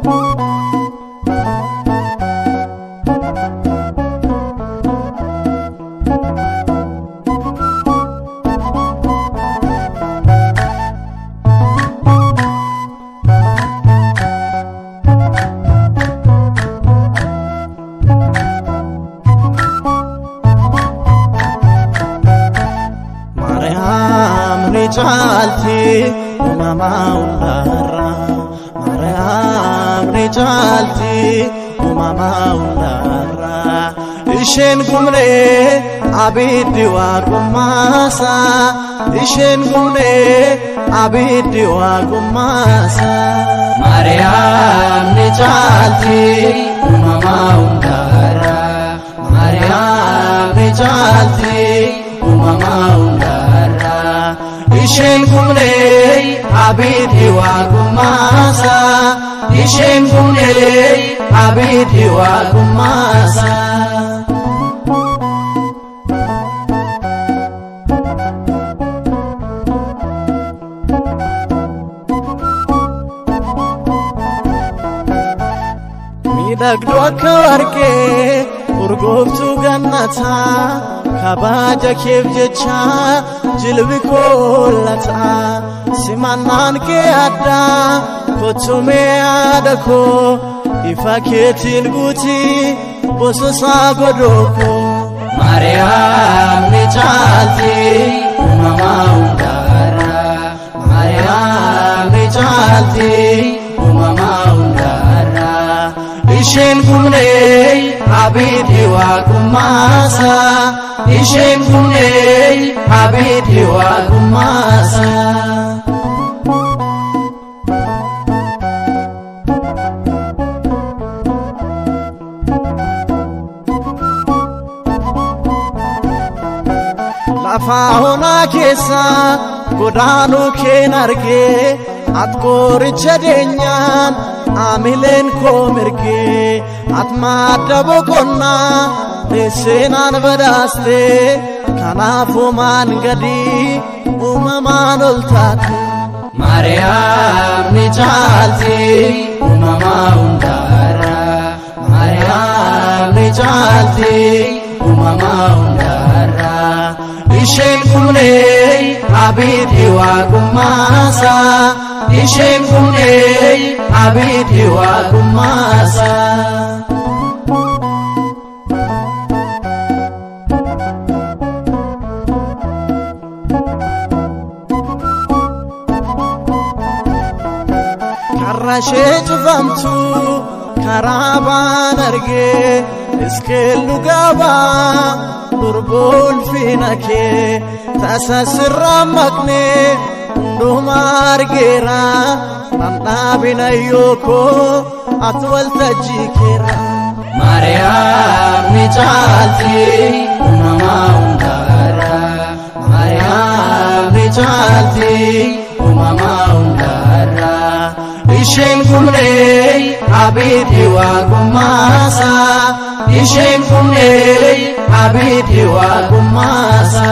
ማርያም ሪጫልቲ uumamaa hundaarraa Maariyaam ni caalti uumamaa hundaarraa isheen gumnee abiddi waaqummaasa isheen gumnee abiddi waaqummaasa Maariyaam ni caalti uumamaa hundaarraa Maariyaam ni caalti uumamaa hundaarraa isheen gumnee abiddi waaqummaasa isheen gumnee abiddi waaqummaasa. miidhagduu akka warqee urgooftuu gannataa kabaja keef jecha jilbi koollataa simannaan kee addaa kottumee yaada koo ifa keetiin guutii bososaa godookoo Maariyaam ni caalti uumamaa hundaarraa Maariyaam ni caalti uumamaa hundaarraa isheen gumnee abiddi waaqummaasa isheen gumnee abiddi waaqummaasa. lafaa onaa keessa godaanuu keen argee at qooricha deenyaan aamileen koo mirgee at maadda boqonnaa teesseenaan badhaastee kanaafuu maan gadii uumamaan ol taate. Maariyaam ni caalti uumamaa hundaarraa Maariyaam ni caalti uumamaa hundaarraa isheen gumnee abiddi waaqummaasa isheen gumnee abiddi waaqummaasa. karra ishee cufamtu karaa baan argee iskeellu gabaa durboolfina kee tasa sirraan maqnee hunduma argeera dhandhaabina yookoo ati waltajjii keera. Maariyaam ni caalti uumamaa hundaarraa Maariyaam ni caalti uumamaa hundaarraa isheen gumnee abiddi waaqummaasa isheen gumnee abiddi waaqummaasa.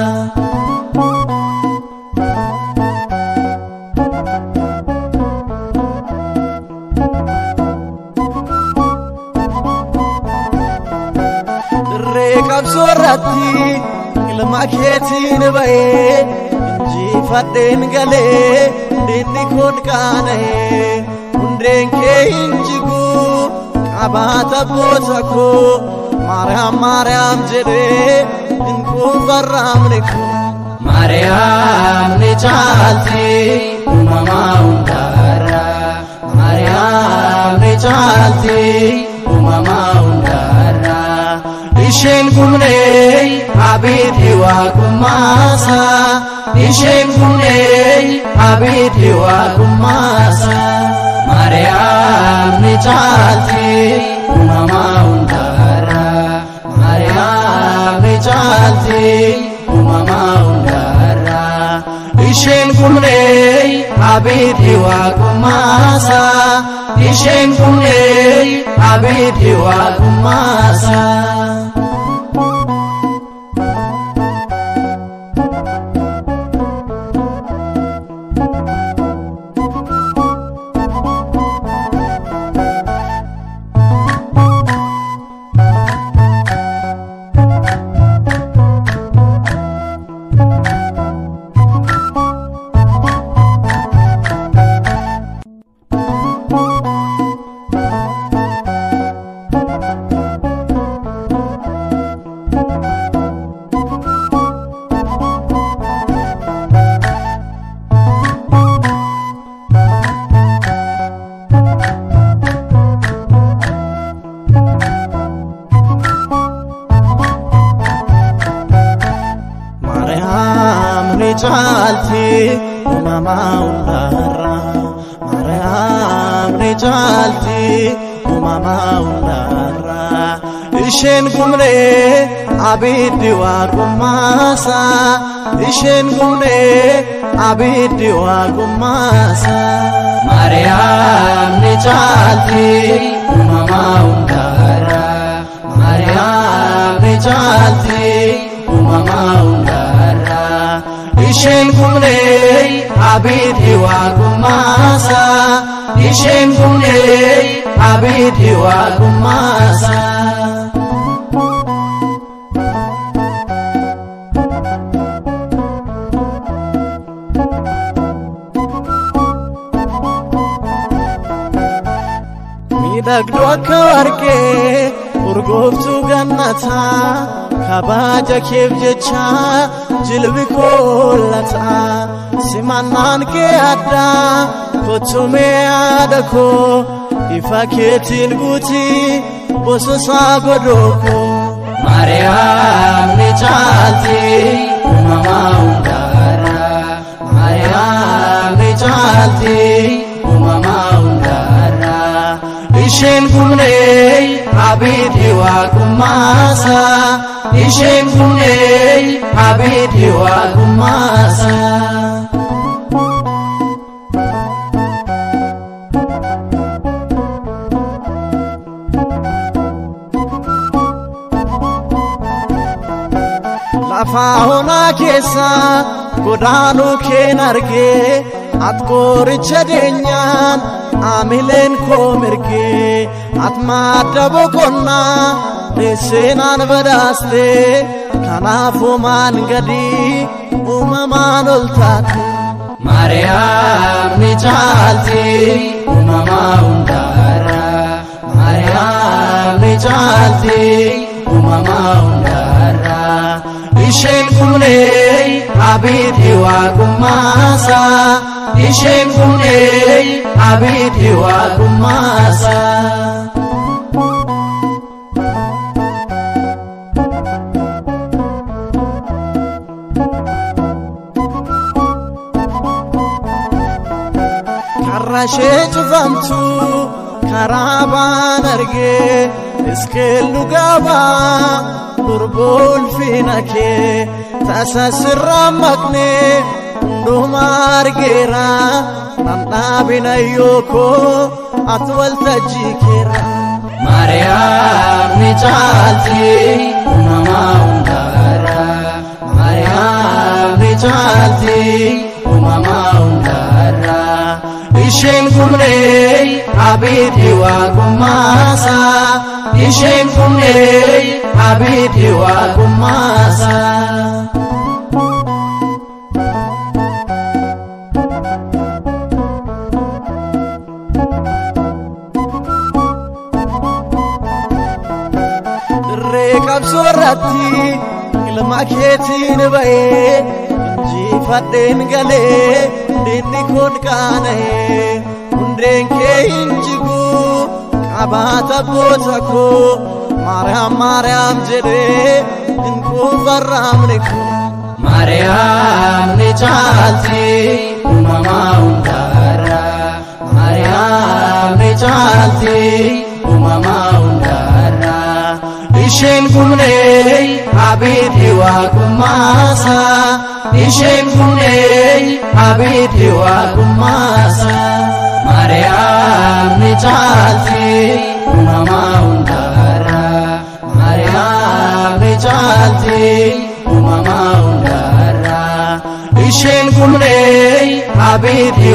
dirree qabsoo irratti ilma keetiin ba'ee injifadheen galee dinni kun qaana'ee hundeen kee hin jigu qabaata goota koo maariyaam maariyaam jedhee hin kuufarraamne koo. Maariyaam ni caalti uumamaa hundaarraa Maariyaam ni caalti uumamaa hundaarraa isheen gumnee abiddi waaqummaasa isheen gumnee abiddi waaqummaasa. Maariyaam ni caalti uumamaa hundaarraa Maariyaam ni caalti uumamaa hundaarraa isheen gumnee abiddi waaqummaasa isheen gumnee abiddi waaqummaasa. caalti uumamaa hundaarra maariyaam ni caalti uumamaa hundaarra isheen gumnee abiddi waaqummaasa isheen gumnee abiddi waaqummaasa Maariyaam ni caalti uumamaa hundaarra Maariyaam ni caalti uumamaa hundaarra isheen gumnee abiddi waaqummaasa isheen gumnee abiddi waaqummaasa. miidhagduu akka warqee urgooftuu gannataa kabaja keef jecha jilbi koollataa simannaan kee addaa kottumee yaada koo ifa keetiin guutii bososaa godhookoo Maariyaam ni caalti uumamaa hundaarra Maariyaam ni caalti uumamaa hundaarra isheen gumnee abiddi waaqummaasa isheen gumnee abiddi waaqummaasa. lafaa onaa keessa godaanuu keen argee at qoricha deenyaan aamileen koo mirgee at maadda boqonnaa deesseenaan badhaaste kanaafuu maan gadii uumamaan ol taate Maariyaam ni caalti uumamaa hundaarra Maariyaam ni caalti uumamaa hundaarra isheen gumnee abiddi waaqummaasa isheen gumnee abiddi waaqummaasa. karrashee cufamtu karaa baan argee iskeellu gabaa durboolfina kee tasa sirraa maqnee hunduma argeera nan dhaabina yookoo ati waltajjii keera Maariyaam ni caalti uumamaa hundaarra Maariyaam ni caalti uumamaa hundaarra isheen gumnee abiddi waaqummaasa isheen gumnee abiddi waaqummaasa. dirree qabsoo irratti ilma keetiin ba'ee injifadheen galee dinni kun qaana'ee hundeen kee hin jigu qabaata goota koo maariyaam maariyaam jedhee hin kuufarraamne koo Maariyaam ni caalti uumamaa hundaarra Maariyaam ni caalti uumamaa hundaarra isheen gumnee abiddi waaqummaasa isheen gumnee abiddi waaqummaasa. Maariyaam ni caalti uumamaa hundaarra Maariyaam ni caalti uumamaa hundaarra isheen gumnee abiddi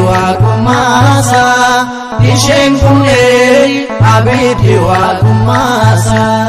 waaqummaasa isheen gumnee abiddi waaqummaasa.